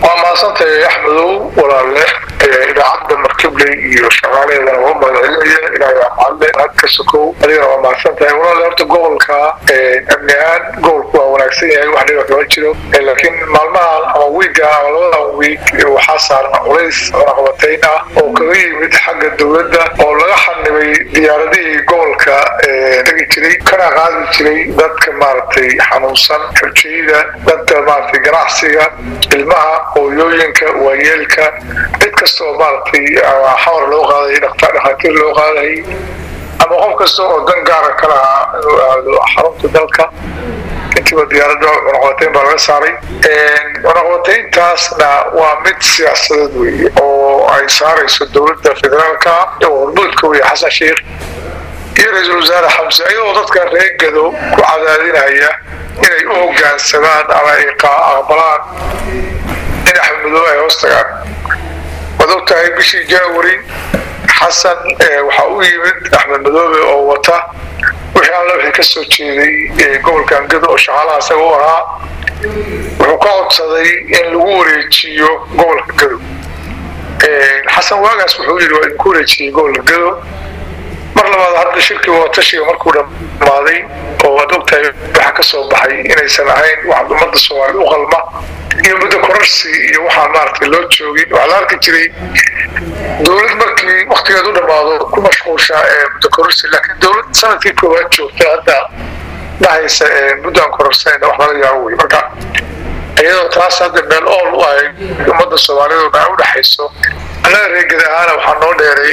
waa mahadsantahay axmedow walaalle idaacadda markibley iyo shaqaalaheedana waa mahadcelinaya ilaahay waa mahadle hadka sokow adigana waa mahadsantahay walaalle horta gobolka amni ahaan gobolku waa wanaagsan yahay wax dhiba kama jiro laakiin maalmahan ama wiiga ama labadan wiig waxaa saaran culays cunaqabatayn ah oo kaga yimid xagga dowladda oo laga xanibay diyaaradihii gobolka tegi jiray kana qaadi jiray dadka maaragtay xanuunsan xujayda dadka maaragtay ganacsiga ilmaha hooyooyinka waayeelka cid kasta oo maaragtay xawar loo qaaday dhakhaatiir loo qaaday ama qof kasta oo dan gaara ka lahaa inuu aado xarunta dalka intiiba diyaaradda cunaqabatayn baa laga saaray cunaqabatayntaasna waa mid siyaasadeed weeye oo ay saarayso dowladda federaalka oo hormuudka weeye xasan sheikh iyo ra-iisul wasaare xamse ayadoo dadka reer gado ku cadaadinaya inay u hogaansamaan ama ay aqbalaan in axmedoobe ay hoos tagaan waad og tahay bishii january xasan waxaa u yimid axmed madoobe oo wata wixii alla wixii ka soo jeeday gobolkan gado oo shaqaalaha isaga u ahaa wuxuu ka codsaday in lagu wareejiyo gobolka gado xasan waagaas wuxuu yidhi waa idinku wareejiyey gobolka gado mar labaad hadda shirkii wadatashiga markuu dhammaaday oo waad ogtahay waxaa ka soo baxay inaysan ahayn wax ummadda soomaaliyed u qalma iyo muddo korarsi iyo waxaan maaragtay loo joogin waxaa la arki jiray dowlad markii waktigeed u dhammaado ku mashquusha muddo korarsi laakiin dowlad sanadkii koowaad joogta hadda dhahaysa muddaan korarsanayna wax laga yaabo wey marka iyadoo taas hadda meel ool u ahayd ummadda soomaaliyeed oo dhan u dhexayso annaga reegada ahaana waxaa noo dheeray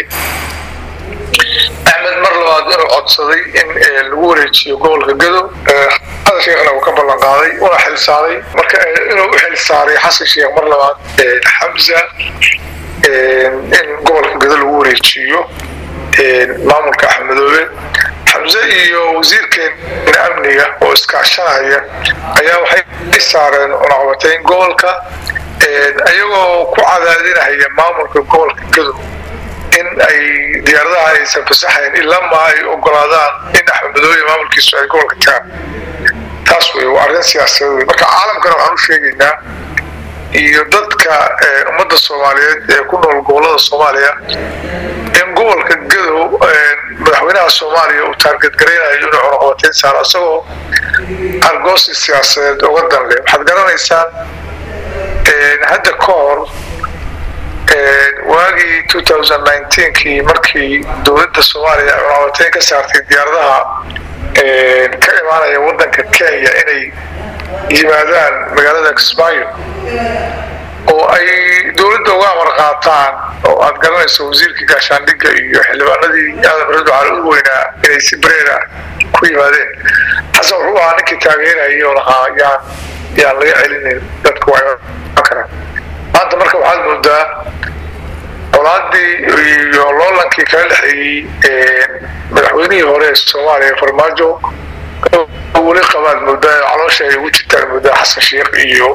axmed mar labaad inuu codsaday in lagu wareejiyo gobolka gado xasan sheekhna uu ka ballan qaaday una xilsaaray marka inuu u xilsaaray xasan sheekh mar labaad xamza in gobolka gado lagu wareejiyo maamulka axmedoobe xamse iyo wasiirkeena amniga oo iskaashanaya ayaa waxay saareen cunaqabatayn gobolka iyagoo ku cadaadinaya maamulka gobolka gado in ay diyaaradaha aysan fasaxayn ilama ay ogolaadaan in axmedmadoobe maamulkiisu ay gobolka tagaan taas wey waa arrin siyaasadeed wey marka caalamkana waxaan u sheegaynaa iyo dadka ummadda soomaaliyeed ee ku nool gobollada soomaaliya in gobolka gadow madaxweynaha soomaaliya uu taargetgaraynayo inuu cunaqabatayn saaro isagoo argoosi siyaasadeed uga danle waxaad garanaysaan hadda ka hor waagii kii markii dowladda soomaaliya cunaqabatayn ka saartay diyaaradaha ka imaanaya wadanka kenya inay yimaadaan magaalada kismaayo oo ay dowladda uga amar qaataan oo aad garanayso wasiirkii gaashaandhigga iyo xildhibaanadii aadan barado cali u weynaa inay si bareera ku yimaadeen xasan wuxuu ahaa ninkii taageerayay oo lahaa yaan yaan laga celinin dadku waa karaan maanta marka waxaad moodaa colaadii iyo loolankii kala dhexeeyey madaxweynihii hore ee soomaaliya farmaajo weli qabaad moodaa caloosha ay ugu jirtaan moodaa xasan sheekh iyo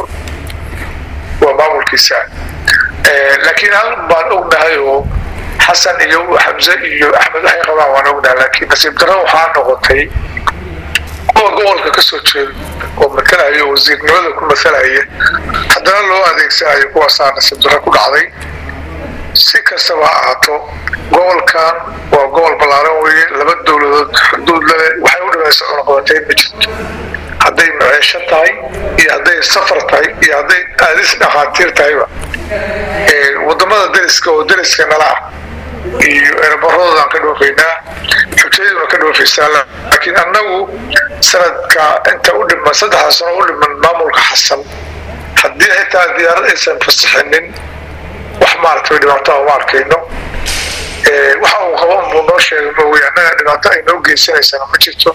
waa maamulkiisa laakiin hal baan ognahay oo xasan iyo xamse iyo axmed waxay qabaan waan ognahay laakiin nasiib darro waxaa noqotay kuwa gobolka ka soo jeeda oo matalaya oo wasiirnimada ku matalaya haddana loo adeegsanayo kuwaasaa nasiib darro ku dhacday si kastaba ha ahaato gobolkan waa gobol ballaaran weeye laba dowladood xuduud lale waxay u dhamaysa cunaqabatayn ma jirto hadday maceesho tahay iyo hadday safar tahay iyo hadday aadis dhakhaatiir tahayba wadamada deriska oo deriska nala ah iyo eerabaroodaan ka dhoofaynaa xujayaduna ka dhoofaysaa laakiin annagu sanadka inta u dhiman saddexda sano u dhiman maamulka xasan haddii xitaa diyaarad aysan fasaxinin wax maaragtay dhibaato ma arkayno waxa uu qabo unbuu noo sheegay mooye annaga dhibaato ay noo geysanaysana ma jirto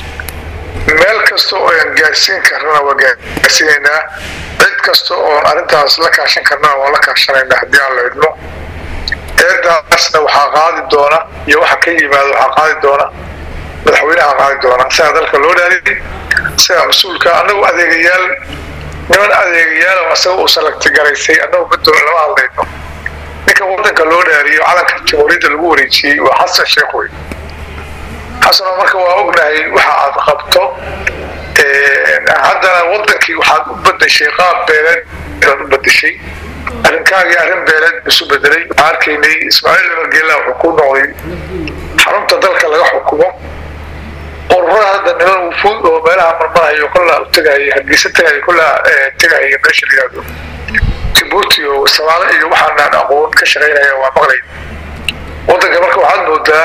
meel kasta oo aan gaarsiin karnana waa gaarsiinaynaa cid kasta oon arrintaas la kaashan karnana waa la kaashanaynaa haddii aan la idmo eedaasna waxaa qaadi doona iyo waxa ka yimaada waxaa qaadi doona madaxweynaha qaadi doona sidaa dalka loo dhaariyay sidaa mas-uulka annagu adeegayaal niman adeegayaal oo asaga uu salagti garaysay annagu middoona lama hadlayno ninka wadanka loo dhaariyo calanka jamhuuriyadda lagu wareejiyey waa xasan sheekh wey xasanoo marka waa ognahay waxa aad qabto haddana wadankii waxaad u badashay qaab beeleed inaad u badashay arrinkaagii arrin beeleed isu bedelay waxaan arkaynay ismaaciil margeela wuxuu ku noqday xarunta dalka laga xukumo ururada hadda niman wufuud oo meelaha marmarayo kollaa u tegaya hargeysa tegaya kollaa tegaya meesha la yihahdo jibuuti oo samaalo iyo waxaanaan aqoon ka shaqaynaya waa maqlay wadanka marka waxaad moodaa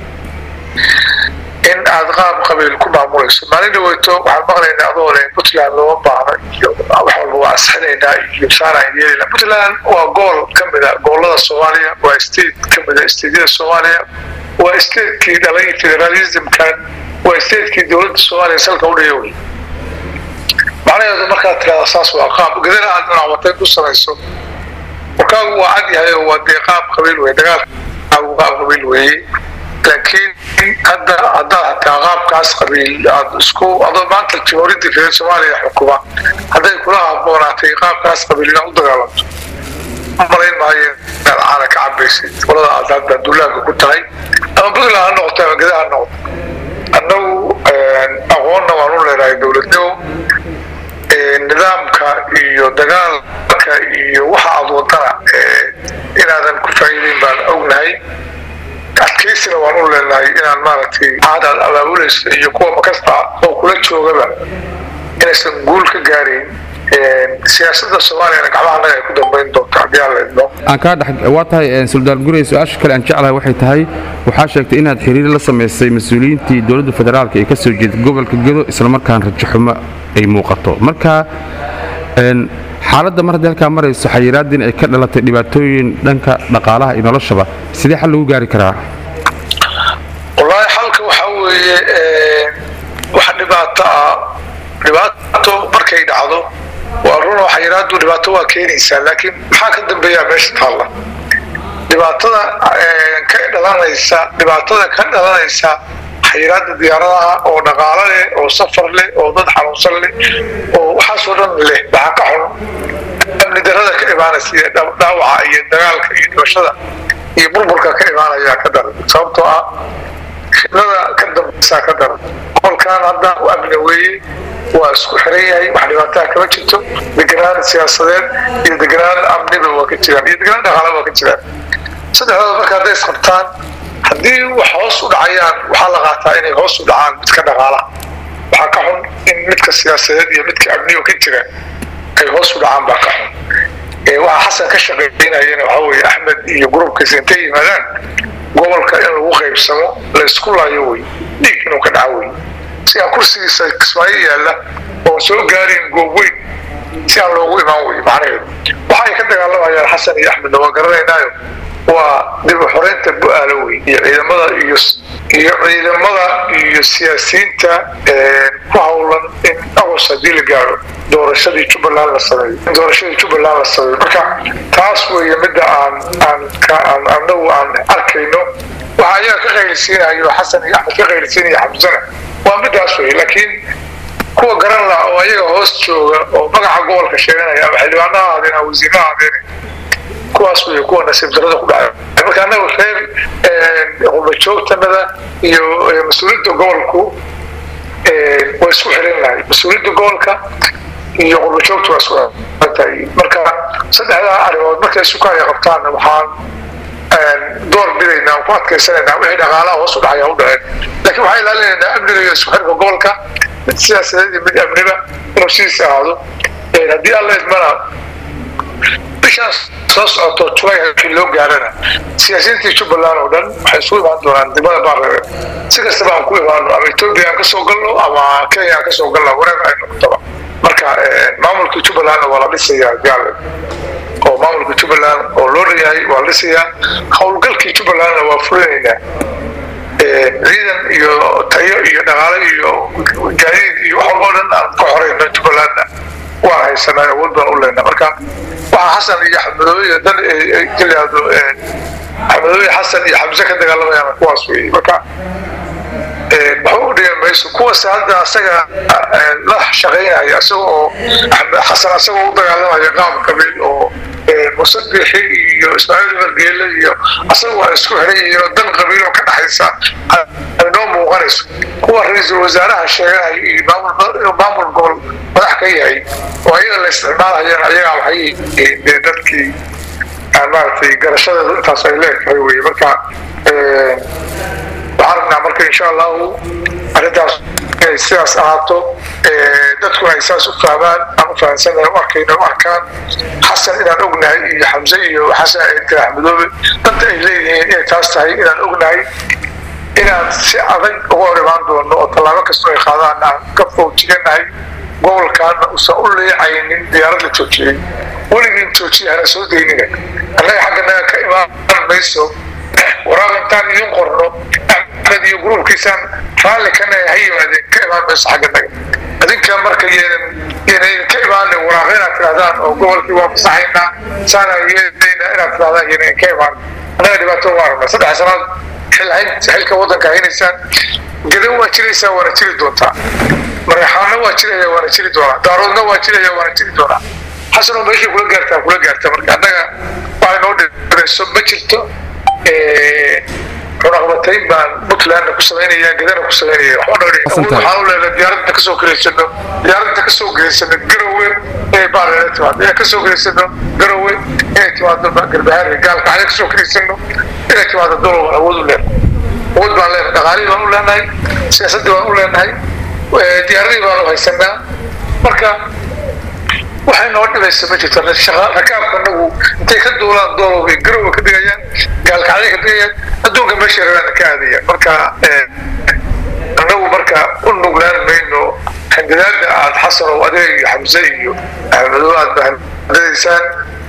in aad qaab qabiil ku maamulayso maalin dhaweyto waxaan maqlaynaa adoo le puntland looma baahno iyo wax walba waa asxinaynaa iyo saanaan yeelina puntland waa gool ka mida goolada soomaaliya waa state ka mida stateyada soomaaliya waa statekii dhalay federalismkan waa statekii dowladda soomaaliya salka u dhaya wey macnaheedu markaad tirahda saas waa qaab gadana aad nacwatayn ku samayso warkaagu waa cad yahay oo waa dee qaab qabiil wey dagaalkaagu qaab qabiil weeye laakiin hadda haddaad hataa qaabkaas qabiil aad isku adoo maanta jamhuuriyadda reer soomaaliya xukuma hadday kula haboonaatay qaabkaas qabiil inaad u dagaalamto malayn maayo inaad caana ka cabaysid qolada aad hadda duulaanka ku tahay ama puntland ha noqoto ama geda ha noqoto annagu aqoonna waan u leenahay dowladnimo nidaamka iyo dagaalka iyo waxa aad wadana inaadan ku faa'iideyn baan ognahay adkaysina waan u leenahay inaan maaragtay aad aad abaabulayso iyo kuwa makasta oo kula joogaba inaysan guul ka gaarayn siyaasadda soomaaliyana gacmaha annaga ay ku dambayn doonto haddii aan la idmo aan kaa dhex waa tahay suldaan gurey su-aasha kale aan jeclahay waxay tahay waxaa sheegtay inaad xiriir la samaysay mas-uuliyiintii dowladda federaalka ee ka soo jeeda gobolka gedo islamarkaan rajaxumo ay muuqato marka xaaladda mar haddii halkaa marayso xayiraadin ay ka dhalatay dhibaatooyin dhanka dhaqaalaha iyo noloshaba sidee xal lagu gaari karaa wallaahi xalka waxaa weeye wax dhibaato ah dhibaato markay dhacdo waa runoo xayiraadu dhibaato waa keenaysaa laakiin maxaa ka dambeeyaa meesha taalla dhibaatada ka dhalanaysa dhibaatada ka dhalanaysa xayiraada diyaaradaha oo dhaqaalo leh oo safar leh oo dad xanuunsan leh oo waxaasoo dhan leh waxaa ka xun amni darada ka imaanaysa iyo dhaawaca iyo dagaalka iyo dhibashada iyo burburka ka imaanaya ka daran sababtoo ah fitnada ka dambaysaa ka daran qolkan hadda u amni weeye waa isku xiran yahay wax dhibaataa kama jirto deganaan siyaasadeed iyo deganaan amniba waa ka jiraan iyo deganaan dhaqaala waa ka jiraan saddexdooda marka hadday isqabtaan haddii wax hoos u dhacayaan waxaa la qaataa inay hoos u dhacaan midka dhaqaalaha waxaa ka xun in midka siyaasadeed iyo midka amniga ka jira ay hoos u dhacaan baa ka xun waxaa xasan ka shaqeynayana waxaa weeye axmed iyo gruubkiisa intay yimaadaan gobolka in lagu qaybsamo la isku laayo wey dhiig inuu ka dhaco wey si aan kursigiisa kismaayo yaalla oon soo gaarin goob weyn si aan loogu imaan wey macnaheedu waxa ay ka dagaalamayaan xasan iyo axmedna waa garanaynaayo waa dib u xoreynta bu-aalo wey iyo ciidamada iyo iyo ciidamada iyo siyaasiyiinta ku hawlan in agos haddii la gaaro doorashadii jubbaland la sameeyo in doorashadii jubbaland la sameeyo marka taas weeye midda aan aan ka aan anagu aan arkayno waxa ayaga ka qaylisiinayo xasan iyo axmed ka qaylisiinaya xamsana waa middaas wey laakiin kuwa garan laha oo ayaga hoos jooga oo magaca gobolka sheeganaya ama xildhibaano ha ahaadeen ama wasiirro ha ahaadeen kuwaas wey kuwa nasiib darada ku dhacay marka annaga reer qurbajoogtanada iyo mas-uuliyadda gobolku way isku xiran lahay mas-uuliyadda gobolka iyo qurbajoogta waa isku tahay marka saddexdaa arrimood markay sukaaya qabtaan waxaan door bidaynaa ku adkaysanaynaa wixii dhaqaalaha hoos u dhacaya u dhaceen laakiin waxaan ilaalinaynaa amniga iyo isku xirka gobolka mid siyaasadeed iyo mid amniba inuu sidiisa ahaado haddii alla idmana bishaas soo socoto julay halkii loo gaarana siyaasiyiintii jubbaland oo dhan waxay isugu imaan doonaan degmada baarreer si kastaba aan ku imaano ama etoobiya aan kasoo galno ama kenya aan kasoo galno wareer ay noqotaba marka maamulkii jubbalandna waa la dhisayaa gaal oo maamulka jubbaland oo loo leeyahay waa la dhisayaa howlgalkii jubbalandna waa fulinaynaa ciidan iyo tayo iyo dhaqaale iyo gaadiid iyo wax walboo dhan aan ka xoreyno jubbalandna waan haysanaa awood baan u leynaa marka waxaa xasan iyo xamadooye dan kaliyaado xamadooye xasan iyo xamse ka dagaalamayaan kuwaas wey marka waxba u dhigan mayso kuwaas hadda asaga la shaqaynaya isaga oo xasan asagoo u dagaalamaya qaab qabiil oo musabixi iyo ismaaciil margeele iyo asaga waa isku xiran yihiin oo dan qabiil oo ka dhaxaysa ay noo muuqanayso kuwa ra-iisul wasaaraha sheeganayo iyo inuu maamul gobol madax ka yahay oo ayaga la isticmaalhayaan ayagaa waxay dee dadkii aan maaragtay garashadeedu intaas ay leegtahay wey marka waxaan rabnaa marka insha allahu arrintaas inay sidaas ahaato dadkuna ay saas u fahmaan aan u fahamsanahay u arkayna u arkaan xasan inaan ognahay iyo xamse iyo xasan inta axmedoobe danta ay leeyihiin inay taas tahay inaan ognahay inaan si adag uga hor imaan doono oo tallaabo kastoo ay qaadaan aan ka foojiganahay gobolkaana uusan u leecaynin diyaarad la joojiyey weligiin joojiya hana soo daynina annaga xagganaga ka imaan mayso waraaq intaan idin qorno axmed iyo gruubkiisaan raalli kana ha yimaadeen ka imaan mayso xagganaga adinka marka ynan ka imaana waraaq inaad tirahdaan oo gobolkii waa fasaxaynaa saana yeelayna inaad tirahdaan ynan ka imaan annaga dhibaato waa rabnaa saddex sanaad xilka wadanka haynaysaan gadan waa jiraysaa waana jiri doontaa maraxaano waa jiraya waana jiri doonaa daaroodna waa jiraya waana jiri doonaa xasanoo meeshay kula gaartaa kula gaarta marka annaga waxay noo dhibayso ma jirto cunaqbatayn baan puntlandna ku samaynaya gadana ku samaynaya waxaan u leedahay diyaaradda kasoo gelaysano diyaaradda kasoo gelaysano garowe ee baarela timaado inaan kasoo gelaysano garowe inay timaado garbahaare gaalka cali kasoo gelaysano inay timaado dolow awood u leenahay awood baan leenahay dhaqaalihii baan u leenahay siyaasaddii baan u leenahay diyaaradii baan u haysanaa marka waxay noo dhibaysa ma jirto rakaabka anagu intay ka duulaan doolow bay garowa ka dhigayaan gaalkacday ka dhigayaan adduunka meeshay rabaan ka aadayaan marka anagu marka u nuglaan mayno handadaada aad xasanow adeeg iyo xamse iyo axmedo aad bahadadaysaan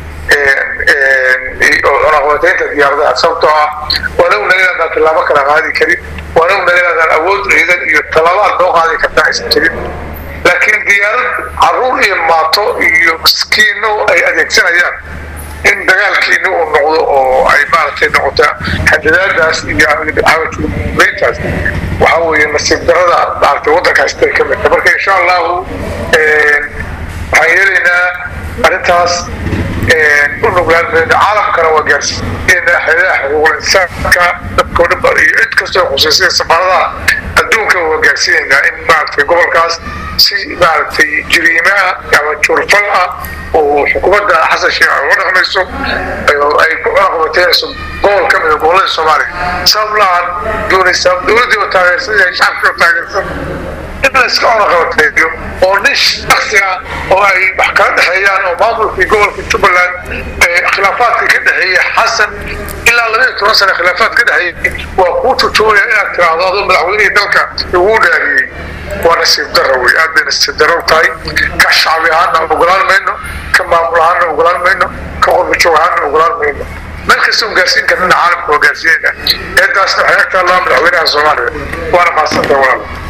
oo cunaqabataynta diyaaradaha sababtoo ah waana ognahay inaadaan tallaabo kala qaadi karin waana ognahay inaadaan awood ciidan iyo tallaabo aad noo qaadi kartaa aysan jirin laakiin diyaarad caruur iyo maato iyo miskiino ay adeegsanayaan in dagaalkiina uu noqdo oo ay maaragtay noqota handadaadaas iyo caawatbayntaas waxa weeye nasiib darada maaragtay waddankaas tay ka midta marka insha allahu waxaan yeelaynaa arrintaas u nuglaan mayno caalamkana waa gaarsiinayna hayadaha xuquuqul insaanka dadkoo dhan ba iyo cid kastoo khuseysay safaaradaha adduunka waa gaarsiinaynaa in maaragtay gobolkaas si maaragtay jiriimaha ama jurfal ah oo xukuumadda xasan sheekh uga dhaqmayso ay ku cunaqabateynayso gobol ka mida gobollada soomaaliya sabab la-aan doonaysaa dowladdii oo taageersan yahay shacabkii oo taageersan in la iska cunaqabateeyo oo nin shaksi ah oo ay wax kala dhexeeyaan oo maamulkii gobolka jubbaland khilaafaadka ka dhexeeya xasan ilaa labaiyo toban sane khilaafaad ka dhexeeyay waa kuu tujoogaya inaad tiraahdo adoo madaxweynihii dalka ugu dhaariyey waa nasiib daro wey aad bay nasiib daro tahay ka shacbi ahaana ogolaan mayno ka maamul ahaana ogolaan mayno ka qurbajoog ahaana ogolaan mayno meel kasta un gaarsiin karnana caalamka waa gaarsiinayna eedaasna waxay agtaa laa madaxweynaha soomaaliya waana mahadsantaha walaal